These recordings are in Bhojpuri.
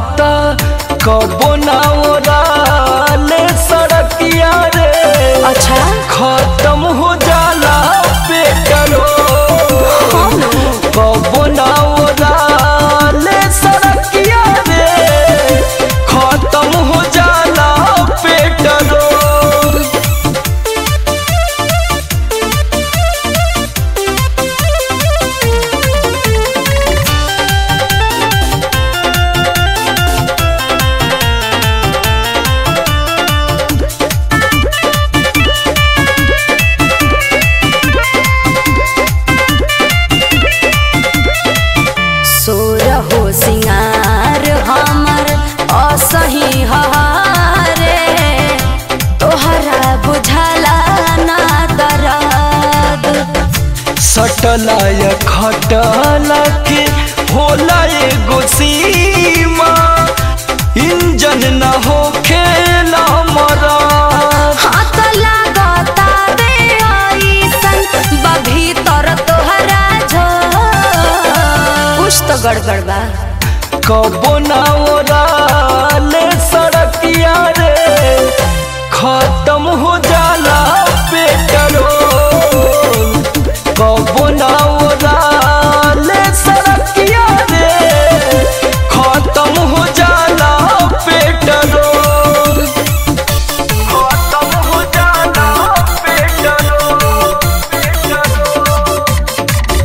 हाथा कबो ना ओराले सड़किया रे अच्छा खत्म हो जाला पेट्रोल कबो ना ओराले सड़किया रे खत्म हो जाला पेट्रोल सोर हो सिंगार हमर असही हहारे तोहरा बुझला ना दरद सटलाय खटला के होला एगो सीमा इंजन न हो खेला मरा हाथ लागता बे ऐसन बा भीतर तोहरा झ कुछ तो गड़बड़ बा कबो ना ओराले सड़किया रे खत्म हो जाला पेट्रोल कबो ना ओराले सड़किया रे खत्म हो जाला पेट्रोल खत्म हो जाला पेट्रोल पेट्रोल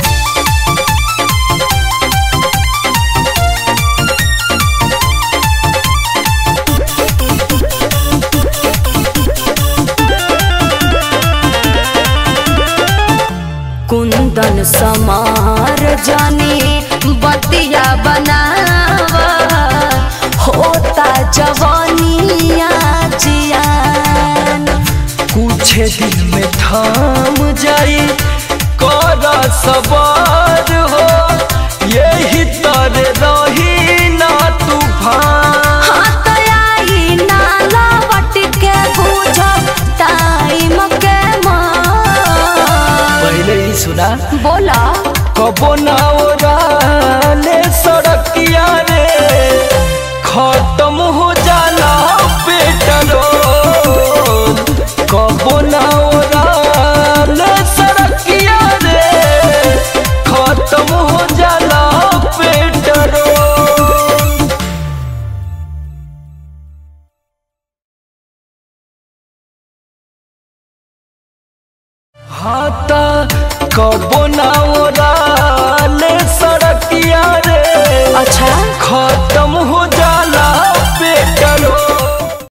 कुंदन समार जानी बतिया बनावा होता जवानिया जियान कुछ दिन में थाम जाई कर सवार हो यही तर रही ना तूफान हाथ आई ना लवट के बुझ टाइम के मार पहले ही सुना बोला कबो ना ओराले सड़किया रे खत्म हो जाला पेट्रोल कबो ना ओराले सड़किया रे खत्म हो जाला पेट्रोल हाथा कबो